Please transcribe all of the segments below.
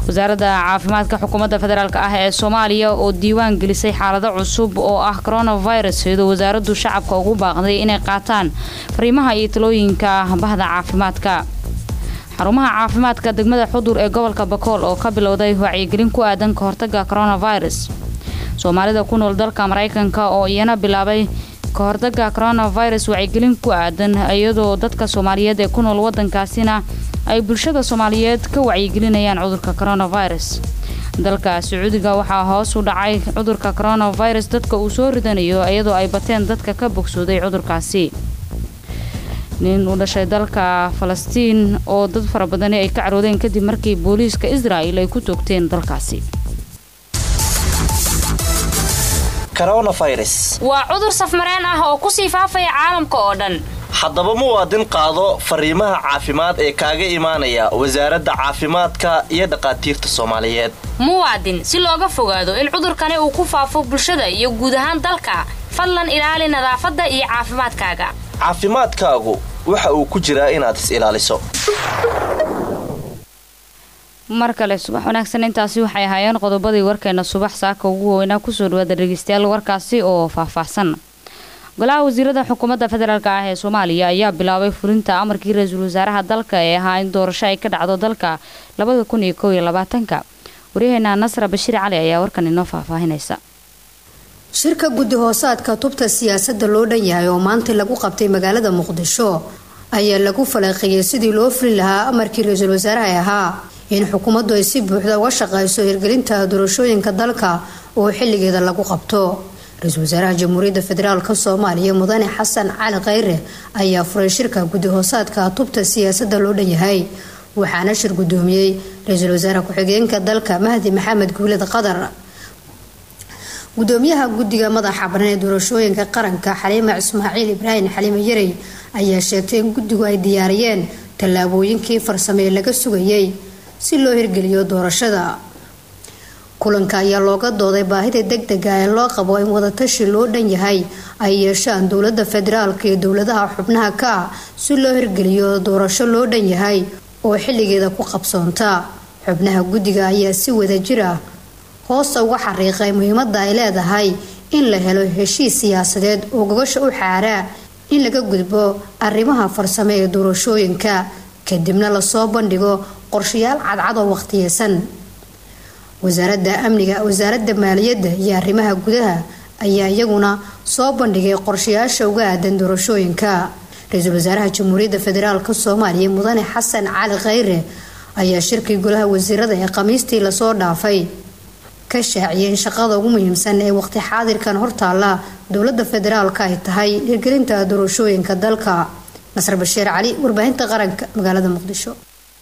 wasaaradda caafimaadka xukuumadda federaalk ah ee soomaaliya oo diiwaan gelisay xaalado cusub oo ah coronavirus iyadoo wasaaraddu shacabka ugu baaqday inay qaataan fariimaha iyo talooyinka bahda caafimaadka xarumaha caafimaadka degmada xudur ee gobolka bakool oo ka bilowday wacyigelin ku aadan ka hortaga coronavirus soomaalida ku nool dalka maraykanka oo iyana bilaabay ka hortaga coronavirus wacyigelin ku aadan iyadoo dadka soomaaliyeed ee ku nool wadankaasina ay bulshada soomaaliyeed ka wacyigelinayaan cudurka coronavirus dalka sacuudiga waxaa hoos u dhacay cudurka coronavirus dadka uu soo ridanayo iyadoo ay bateen dadka ka bogsooday cudurkaasi nin u dhashay dalka falastiin oo dad fara badani ay ka caroodeen kadib markii booliiska israa'il ay ku toogteen dalkaasi waa cudur safmareen ah oo kusii faafaya caalamka oo dhan haddaba muwaadin qaado fariimaha caafimaad ee kaaga imaanaya wasaaradda caafimaadka iyo dhaqaatiirta soomaaliyeed muwaadin si looga fogaado in cudurkani uu ku faafo bulshada iyo guud ahaan dalka fadlan ilaali nadaafadda iyo caafimaadkaaga caafimaadkaagu waxa uu ku jiraa inaad is ilaaliso mar kale subax wanaagsan intaasi waxay ahaayeen qodobadii warkeena subax saaka ugu weynaa kusoo dhawaada dhegeystayaal warkaasi oo faahfaahsan golaha wasiirada xukuumadda federaalk ah ee soomaaliya ayaa bilaabay fulinta amarkii ra-iisul wasaaraha dalka ee ahaa in doorasho ay ka dhacdo dalka labada kun iyo kow iyo labaatanka waryaheena nasra bashiir cali ayaa warkan inoo faahfaahinaysa shirka guddi hoosaadka tubta siyaasadda loo dhan yahay oo maanta lagu qabtay magaalada muqdisho ayaa lagu faleeqeeyay sidii loo fulin lahaa amarkii ra-iisul wasaaraha ee ahaa in xukuumaddu ay si buuxda uga shaqeyso hirgelinta doorashooyinka dalka oo xilligeeda lagu qabto ra-iisul wasaaraha jamhuuriyadda federaalk soomaaliya mudane xasan cali khayre ayaa furay shirka guddi hoosaadka tubta siyaasadda loo dhan yahay waxaana shir gudoomiyey ra-iisul wasaare ku-xigeenka dalka mahdi maxamed guuled qadar gudoomiyaha guddiga madaxa banan ee doorashooyinka qaranka xaliima ismaaciil ibraahim xaliime yarey ayaa sheegtay in guddigu ay diyaariyeen tallaabooyinkii farsamee laga sugayay si loo hirgeliyo doorashada kulanka ayaa looga dooday baahida degdega ee loo qabo in wadatashi loo dhan yahay ay yeeshaan dowlada federaalka iyo dowladaha xubnaha ka ah si loo hirgeliyo doorasho loo dhan yahay oo xilligeeda ku qabsoonta xubnaha guddiga ayaa si wadajir ah hoosta uga xariiqay muhiimada ay leedahay in la helo heshiis siyaasadeed oo gogasha u xaaraa in laga gudbo arrimaha farsame ee doorashooyinka kadibna lasoo bandhigo qorshayaal cadcad oo waqtiyeysan wasaaradda amniga wasaaradda maaliyadda iyo arrimaha gudaha ayaa iyaguna soo bandhigay qorshayaasha uga aadan doorashooyinka ra-iisul wasaaraha jamhuuriyadda federaalk soomaaliya mudane xasan cali khayre ayaa shirkii golaha wasiirada ee khamiistii lasoo dhaafay ka shaaciyay in shaqada ugu muhiimsan ee waqti xaadirkan hortaalla dowlada federaalk ay tahay hirgelinta doorashooyinka dalka nasr bashiir cali warbaahinta qaranka magaalada muqdisho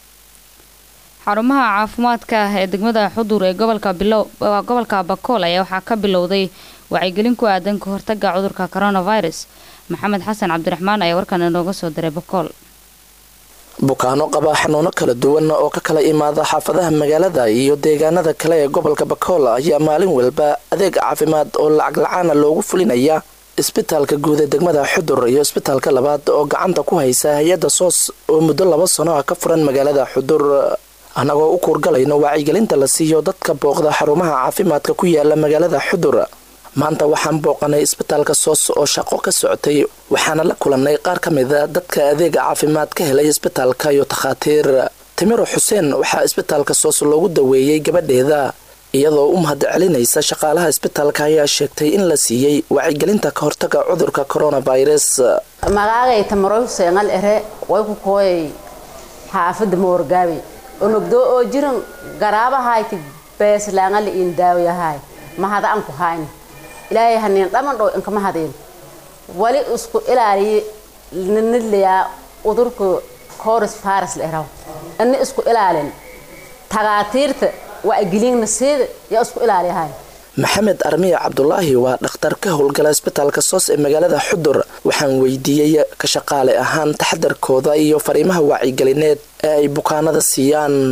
xarumaha caafimaadka ee degmada xudur ee gobolka bakool ayaa waxaa ka bilowday wacyigelin ku aadan ka hortaga cudurka coronavirus maxamed xasan cabdiraxmaan ayaa warkan inooga soo diray bakool bukaano qaba xanuuno kala duwan oo ka kala imaada xaafadaha magaalada iyo deegaanada kale ee gobolka bakool ayaa maalin walba adeeg caafimaad oo lacag la-aana loogu fulinaya isbitaalka guud ee degmada xudur iyo isbitaalka labaad oo gacanta ku haysa hay-adda soos oo muddo laba sano ah ka furan magaalada xudur annagoo u kuurgalayno wacyigelinta la siiyo dadka booqda xarumaha caafimaadka ku yaala magaalada xudur maanta waxaan booqanay isbitaalka soos oo shaqo ka socotay waxaana la kulannay qaar ka mida dadka adeega caafimaad ka helay isbitaalka iyo takhaatiir timiro xuseen waxaa isbitaalka soos loogu daweeyey gabadheeda iyadoo u mahad celinaysa shaqaalaha isbitaalka ayaa sheegtay in la siiyey wacyigelinta ka hortaga cudurka coronavirus magaagay tamaroy huseenal ere way ku kooyay xaafada moorgaabi onogdoo oo jiran garaabahayti beeslaangala iin daawayahay mahada an ku hayni ilaahay haniin dhaman dhow inkama hadeen wali isku ilaaliye nanilayaa udurka coris faris la eraw ini isku ilaalin tagaatiirta waa gelina seeda yaa isku ilaaliyahay maxamed armiya cabdulaahi waa dhakhtar ka howlgala isbitaalka soos ee magaalada xudur waxaan weydiiyey ka shaqaale ahaan taxadarkooda iyo fariimaha wacyigelineed ee ay bukaanada siiyaan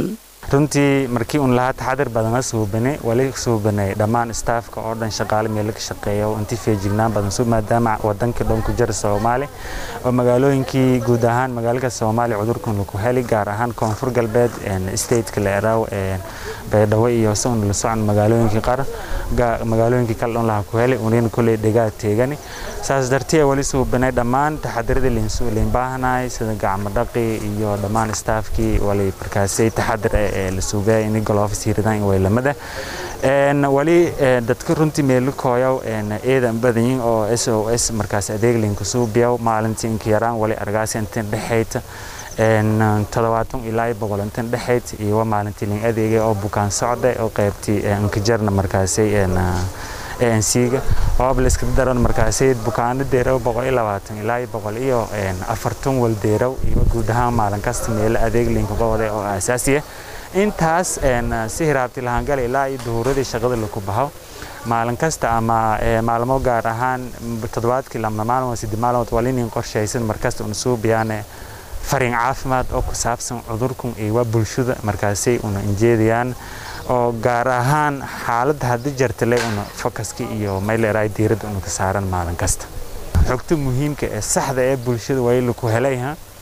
runtii markii un lahaa taxadir badana suubane wali suubanay dhammaan staafka oo dhan shaqaale meelo ka shaqeeya oo intii feejignaan badan suu maadaama wadankii dhan ku jira soomaali oo magaalooyinkii guud ahaan magaalada soomaaliya cudurkan laku heli gaar ahaan koonfur galbeed stateka la eraaw baydhabo iyo sun la socon magaalooyinkii qaar magaalooyinkii kale dhan laha ku heli unina kulley dhegaa teegani saas dartee wali suubanay dhammaan taxadiradii liin baahanaay sida gacmo dhaqi iyo dhammaan staafkii wali markaasay taxadir ee la suugaya in golofis hiridaan way lamada wali dadka runtii meelukooyaw eedan badanyin oo s o s markaas adeeg liinku suubiyaw maalintii inka yaraan wali argaasi intan dhexayta toddobaatan ilaa boqol intan dhexayd iyo maalintii liin adeegay oo bukaan socda oo qaybtii inkajarna markaasay ANC-ga oo liska daran markaasay bukaano deerow boqol iyo labaatan ilaa iyo boqol iyo afartan wal deerow iyo guud ahaan maalin kasta meelo adeeg liinka qobode oo aasaasiya intaas si hiraabti lahaangala ilaa iyo duhuuradii shaqada laku baxo maalin kasta ama maalmo gaar ahaan toddobaadkii lama maalmood sidii maalmood waa linin qorshaysan markasta una suubiyaane fariin caafimaad oo ku saabsan cudurkun iyo waa bulshada markaasay una injeedayaan oo gaar ahaan xaaladda haddii jartale una fokaska iyo mayleeraay diiradda una ka saaran maalin kasta xogta muhiimka ee saxda ee bulshada waa laku helay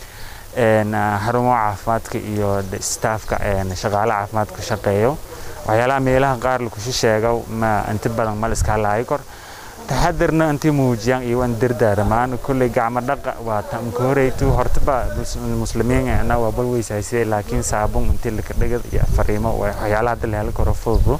xarumo caafimaadka iyo staafka shaqaale caafimaad ku shaqeeyo waxyaalaha meelaha qaar lakushi sheego ma inta badan ma liska halaayo kor taxadirna intii muujiyaan iyo waan dardaaramaan kulley gacmo dhaqa waa tamka horeytu hortaba muslimiin ana waa bal weysaysay laakiin saabun intii laka dhigad iyo fariimo waxyaalaha hadda la heli karo fududu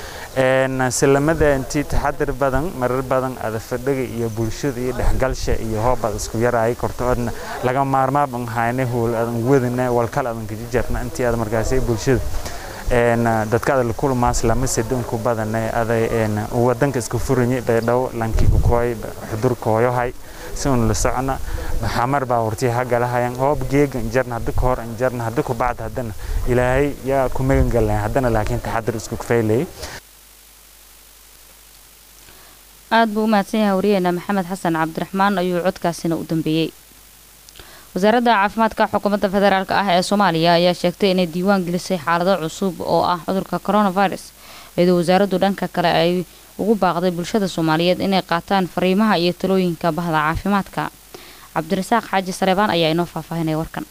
silamada intii taxadir badan marar badan adafadhaga iyo bulshada iyo dhexgalsha iyo hoobad isku yaraay korto odna laga maarmaaban hayne hool adan wadana walkal adan kajijarna intii aad markaasay bulshada dadka ada lakulmaas lama sidinku badane aday wadanka iska furanye baydhabo lankii kukooy xudur kooyohay si un la socona xamar baa hortii hagalahayan hoob geega injarna hadda kahor injarna hadda ku bacda haddana ilaahay yaa ku magan galnay haddana laakiin taxadir isku kafaylayay aad buu u mahadsan yahay wariyeena maxamed xasan cabdiraxmaan ayuu codkaasina u dambeeyey wasaaradda caafimaadka xukuumadda federaalk ah ee soomaaliya ayaa sheegtay inay diiwaan gelisay xaalado cusub oo ah cudurka coronavirus iyadoo wasaaraddu dhanka kale ay ugu baaqday bulshada soomaaliyeed inay qaataan fariimaha iyo talooyinka bahda caafimaadka cabdirasaaq xaaji sareebaan ayaa inoo faahfaahinaya warkan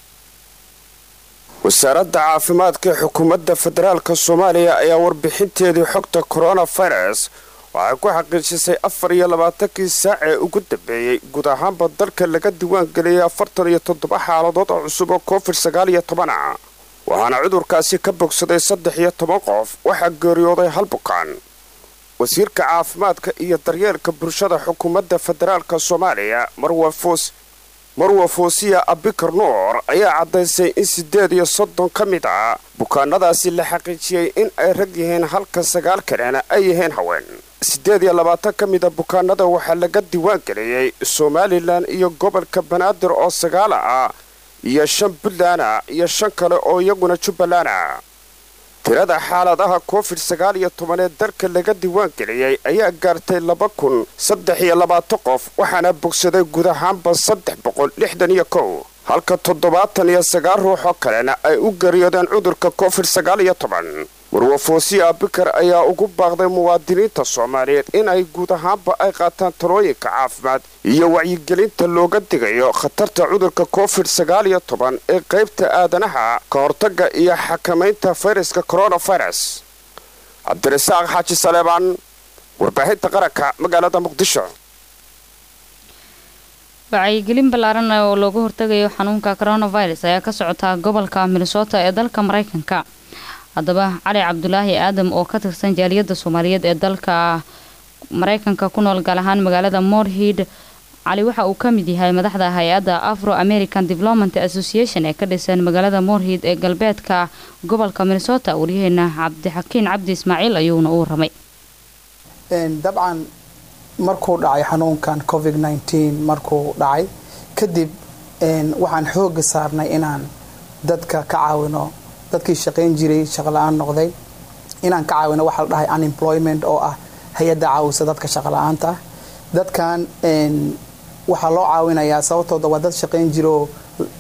wasaaradda caafimaadka ee xukuumadda federaalk soomaaliya ayaa warbixinteedii xogta coronavirus waxay ku xaqiijisay afar iyo labaatankii saac ee ugu dambeeyey guud ahaanba dalka laga diiwaan geliyay afartan iyo toddoba xaaladood oo cusub oo covid sagaal iyo toban ah waxaana cudurkaasi ka bogsaday saddex iyo toban qof waxaa geeriyooday hal bukaan wasiirka caafimaadka iyo daryeelka bulshada xukuumadda federaalk soomaaliya marwa foosiya abikar nuur ayaa caddaysay in siddeed iyo soddon ka mid ah bukaanadaasi la xaqiijiyey in ay rag yihiin halka sagaal kalena ay yihiin haween siddeed iyo labaatan ka mida bukaanada waxaa laga diiwaan geliyey somalilan iyo gobolka banaadir oo sagaala ah iyo shan puntland iyo shan kale oo iyaguna jubbaland ah tirada xaaladaha covid sagaal iyo toban ee dalka laga diiwaan geliyey ayaa gaartay laba kun saddex iyo labaatan qof waxaana bogsaday guud ahaanba saddex boqol lixdan iyo kow halka toddobaatan iyo sagaal ruux oo kalena ay u geeriyoodeen cudurka covid sagaal iyo toban warwafoosiya abikar ayaa ugu baaqday muwaadiniinta soomaaliyeed inay guud ahaanba ay qaataan talooyinka caafimaad iyo wacyigelinta looga digayo khatarta cudurka covid sagaal iyo toban ee qaybta aadanaha ka hortagga iyo xakamaynta fayraska coronavirus cabdirasaaq xaaji saleebaan warbaahinta qaranka magaalada muqdisho wacyigelin ballaaran oo looga hortagayo xanuunka coronavirus ayaa ka socotaa gobolka minnesota ee dalka mareykanka haddaba cali cabdulaahi aadam oo ka tirsan jaaliyadda soomaaliyeed ee dalka mareykanka ku nool gaal ahaan magaalada morhid cali waxa uu ka mid yahay madaxda hay-adda afro american development association ee ka dhisan magaalada morhid ee galbeedka gobolka minnesota waryaheena cabdixakiin cabdi ismaaciil ayuuna u waramay dabcan markuu dhacay xanuunkan covid nteen markuu dhacay kadib waxaan xooga saarnay inaan dadka ka caawino dadkii shaqayn jiray shaqala-aan noqday inaan ka caawino waxa la dhahay unemployment oo ah hay-adda caawisa dadka shaqala-aanta dadkan waxaa loo caawinayaa sababtooda waa dad shaqayn jiroo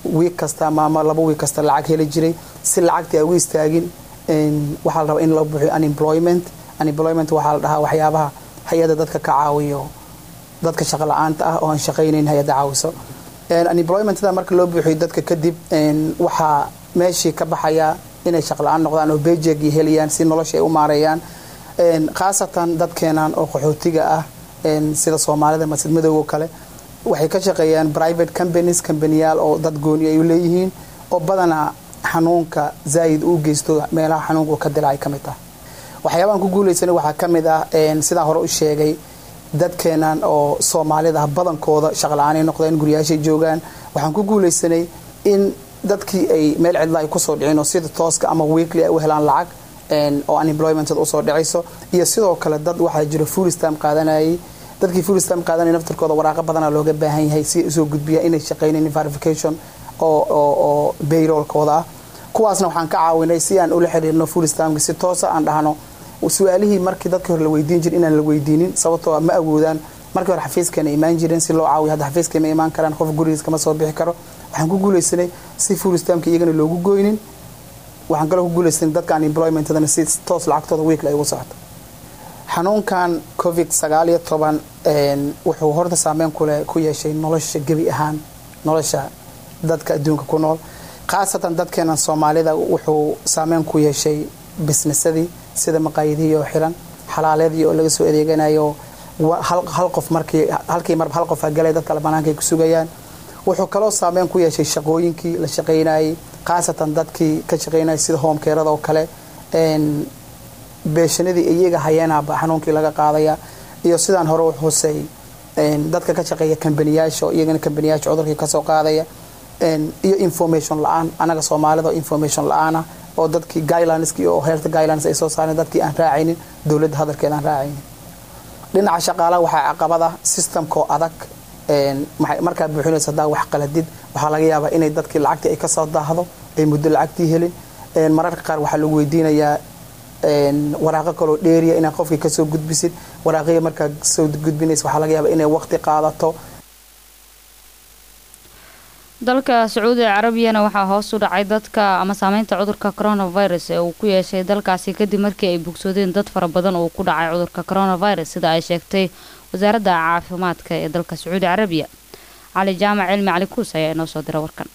wiig kasta ama ama laba wiig kasta lacag heli jiray si lacagtii ay ugu istaagin waxaa la rabaa in loo buuxiyo unemployment unemployment waxaa la dhahaa waxyaabaha hay-adda dadka ka caawiyo dadka shaqo la-aanta ah oo aan shaqaynayn hay-adda caawiso unemploymentada marka loo buuxiyo dadka kadib waxaa meeshii ka baxaya inay shaqo la-aan noqdaan oo bejegi helayaan si nolosha ay u maareeyaan khaasatan dadkeenan oo qaxootiga ah sida soomaalida masjid madowgo kale waxay ka shaqeeyaan private companies companiyaal oo dad gooni ay leeyihiin oo badanaa xanuunka zaa'id u geysto meelaha xanuunka uu ka dilacay ka mid ah waxyaabahan ku guulaysanay waxaa ka mid ah sidaan hore u sheegay dadkeenan oo soomaalida ah badankooda shaqla-aanay noqdeen guryaashay joogaan waxaan ku guulaysanay in dadkii ay meel cidla ay kusoo dhicin oo sida tooska ama weekly ay u helaan lacag oo unemploymented usoo dhicayso iyo sidoo kale dad waxaa jiro full stam qaadanayay dadkii full stam qaadanaya naftarkooda waraaqo badana looga baahan yahay si usoo gudbiya inay shaqaynayn verification oo oo oo bayroolkooda ah kuwaasna waxaan ka caawinay si aan ula xiriirno full stamki si toosa aan dhahno su-aalihii markii dadkii hore la weydiin jir inaan la weydiinin sababtoo ma awoodaan markii hore xafiiskeena imaan jireen si loo caawiyo hadda xafiiskay ma imaan karaan qof gurigiis kama soo bixi karo waxaan ku guulaysanay si full stamki iyagana loogu goynin waxaan kaloo ku guulaysanay dadka unemploymentadana si toos lacagtooda weekly ay ugu socoto xanuunkan covid sagaal iyo toban wuxuu horta saameyn kule ku yeeshay nolosha gebi ahaan nolosha dadka adduunka ku nool khaasatan dadkeena soomaalida wuxuu saameyn ku yeeshay bisnesadii sida maqaayadihii oo xiran xalaaleedii oo laga soo adeeganayo hal qof markii halkii marba hal qof galay dadka banaanka ay ku sugayaan wuxuu kaloo saameyn ku yeeshay shaqooyinkii la shaqaynayay khaasatan dadkii ka shaqaynayay sida hoomkeerada oo kale beeshanadii iyaga hayeenaba xanuunkii laga qaadaya iyo sidaan hore u xusay dadka ka shaqeeya kambaniyaasha oo iyagana kambaniyaasha cudurkii kasoo qaadaya iyo information la-aan anaga soomaalida oo information la-aana oo dadkii guidelineskii oo health guidelines ay soo saareen dadkii aan raacaynin dowladda hadalkeeda aan raacaynin dhinaca shaqaalaha waxaa caqabada systemkoo adag markaa buuxinaysa hadaa wax qaladid waxaa laga yaabaa inay dadkii lacagtii ay kasoo daahdo ay muddo lacagtii helin mararka qaar waxaa lagu weydiinayaa waraaqo kaloo dheeriya inaad qofkii kasoo gudbisid waraaqihii markaa soo gudbinaysa waxaa laga yaabaa inay waqti qaadato dalka sacuudiga carabiyana waxaa hoos u dhacay dadka ama saameynta cudurka coronavirus ee uu ku yeeshay dalkaasi kadib markii ay bogsoodeen dad fara badan oo ku dhacay cudurka coronavirus sida ay sheegtay wasaaradda caafimaadka ee dalka sacuudi carabiya cali jaamac cilmi cali kuus ayaa inoo soo dira warkan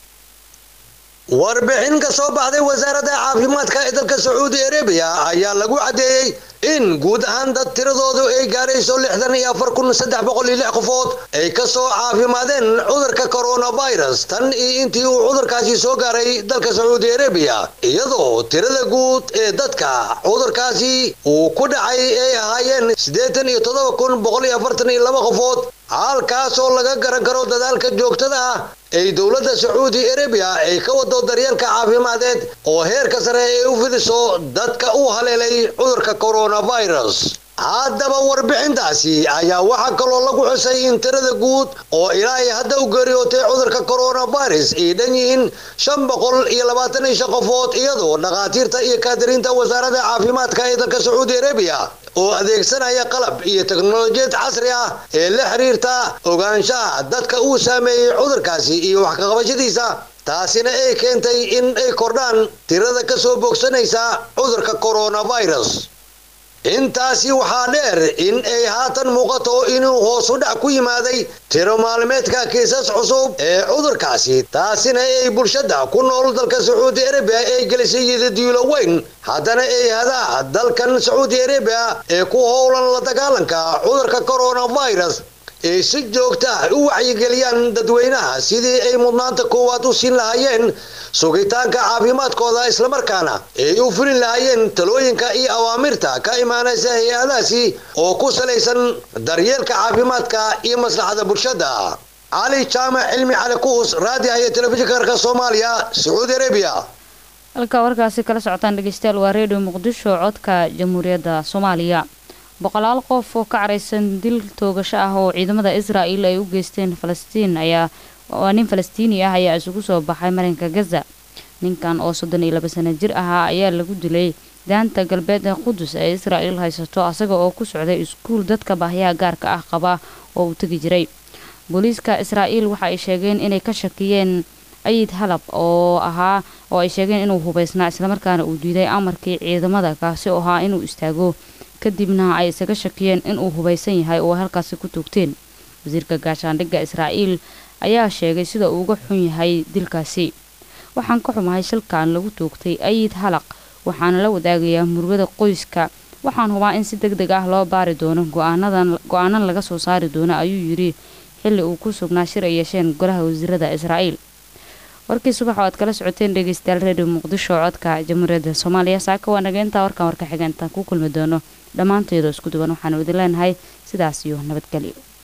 warbixin ka soo baxday wasaaradda caafimaadka ee dalka sacuudi arabiya ayaa lagu caddeeyey in guud ahaan dad tiradoodu ay gaarayso lixdan iyo afar kun saddex boqol iyo lix qofood ay ka soo caafimaadeen cudurka coronavirus tan iyo intii uu cudurkaasi soo gaaray dalka sacuudi arabiya iyadoo tirada guud ee dadka cudurkaasi uu ku dhacay ay ahaayeen siddeetan iyo toddoba kun boqol iyo afartan iyo laba qofood halkaas oo laga garan karo dadaalka joogtada ah ay dowladda sacuudi arabiya ay ka wado daryeelka caafimadeed oo heerka sare ay u fidiso dadka u haleelay cudurka coronavirus haddaba warbixintaasi ayaa waxaa kaloo lagu xusay in tirada guud oo ilaa ay hadda u geeriyootay cudurka coronavirus ay dhan yihiin shan boqol iyo labaatan iyo shan qofood iyadoo dhakhaatiirta iyo kaadiriinta wasaaradda caafimaadka ee dalka sacuudi arabiya oo adeegsanaya qalab iyo teknolojiyad casri ah ee la xiriirta ogaanshaha dadka uu saameeyey cudurkaasi iyo wax kaqabashadiisa taasina ay keentay in ay kordhaan tirada ka soo bogsanaysa cudurka coronavirus intaasi waxaa dheer in ay haatan muuqato inuu hoos u dhac ku yimaaday tiro maalmeedka kiisas cusub ee cudurkaasi taasina ay bulshada ku nool dalka sacuudi arabiya ay gelisay yidadiilo weyn haddana ay hadaa dalkan sacuudi arabiya ee ku howlan la dagaalanka cudurka coronavirus ay si joogta u wacyigeliyaan dadweynaha sidii ay mudnaanta koowaad u siin lahaayeen sugitaanka caafimaadkooda islamarkaana ay u fulin lahaayeen talooyinka iyo awaamirta ka imaanaysa hay-adaasi oo ku salaysan daryeelka caafimaadka iyo maslaxada bulshada cali jaamac cilmi cali kuus raadiah iyo telefishinka karka soomaaliya sacuudi arabiya halka warkaasi kala socotaan dhegeystayaal waa redio muqdisho codka jamhuuriyadda soomaaliya boqolaal qof oo ka caraysan dil toogasho ah oo ciidamada israa'il ay u geysteen falastiin ayaa waa nin falastiini ah ayaa isugu soo baxay marinka gaza ninkan oo soddon iyo laba sano jir ahaa ayaa lagu dilay daanta galbeed ee qudus ee israa'il haysato asaga oo ku socday iskuul dadka baahyaha gaarka ah qaba oo uu tegi jiray booliiska israa'iil waxa ay sheegeen inay ka shakiyeen ayid halab oo ahaa oo ay sheegeen inuu hubaysnaa islamarkaana uu diiday amarkii ciidamada kaasi oo ahaa inuu istaago kadibna ay isaga shakiyeen inuu hubaysan yahay oo halkaasi ku toogteen wasiirka gaashaandhigga israa'iil ayaa sheegay sida uu uga xun yahay dilkaasi waxaan ka xumahay shilkan lagu toogtay ayid halaq waxaana la wadaagayaa murugada qoyska waxaan hubaa in si deg deg ah loo baari doono go-aanan laga soo saari doono ayuu yidhi xilli uu ku sugnaa shir ay yeesheen golaha wasiirada israa'iil warkii subax oo aad kala socoteen dhegeystayaal redio muqdisho codka jamhuuriyadda soomaaliya saaka waa naga intaa warkan warka xiga intaan ku kulmi doono dhammaanteedoo isku duwan waxaanu idin leenahay sidaas iyo nabadgelyo